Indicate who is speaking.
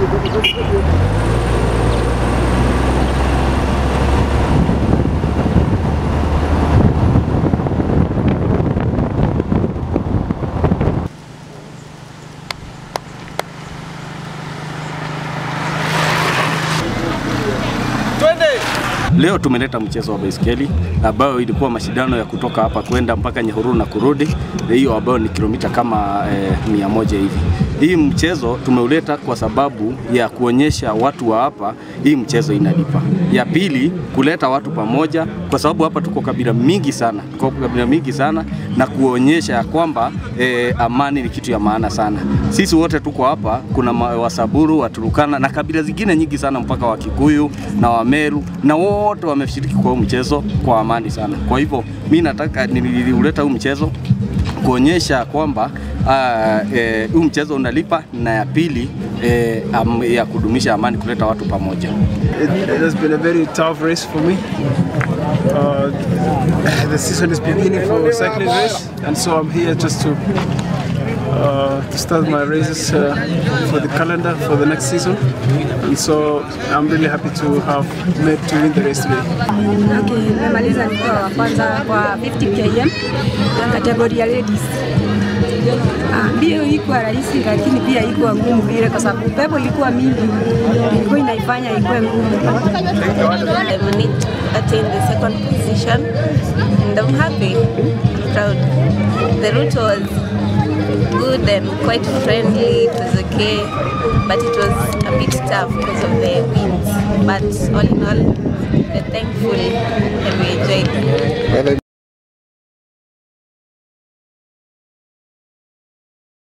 Speaker 1: Leo tumeleta mchezo wa baiskeli ambayo ilikuwa mashindano ya kutoka hapa kwenda mpaka Nyahururu na kurudi, hiyo ambayo ni kilomita kama eh, mia moja hivi. Hii mchezo tumeuleta kwa sababu ya kuonyesha watu wa hapa hii mchezo inalipa. Ya pili kuleta watu pamoja, kwa sababu hapa tuko kabila mingi sana, tuko kabila mingi sana na kuonyesha ya kwamba eh, amani ni kitu ya maana sana. Sisi wote tuko hapa, kuna ma- Wasaburu, Waturukana na kabila zingine nyingi sana, mpaka Wakikuyu na Wameru na wote wameshiriki kwa huu mchezo kwa amani sana. Kwa hivyo mi nataka niliuleta huu mchezo kuonyesha kwamba uh, eh, huu mchezo unalipa, na ya pili eh, am, ya kudumisha amani, kuleta watu pamoja.
Speaker 2: It, it has been a very tough race for me. Uh, the season is beginning for cycling race, and so I'm here just to uh, to start my races uh, for the calendar for the next season. And so I'm really happy to have made to win the race today.
Speaker 3: Okay, nimemaliza nikiwa wa kwanza kwa 50 km kategoria ya ladies. Ah, Mbio ilikuwa rahisi lakini pia ilikuwa ngumu vile kwa sababu pepo ilikuwa mingi, ilikuwa inaifanya ikuwe ngumu.
Speaker 4: I managed to attain the second position and I'm happy, I'm proud. The route was good and quite friendly, it was okay, but it was a bit tough because of the winds. But all in all, we're thankful and we enjoyed.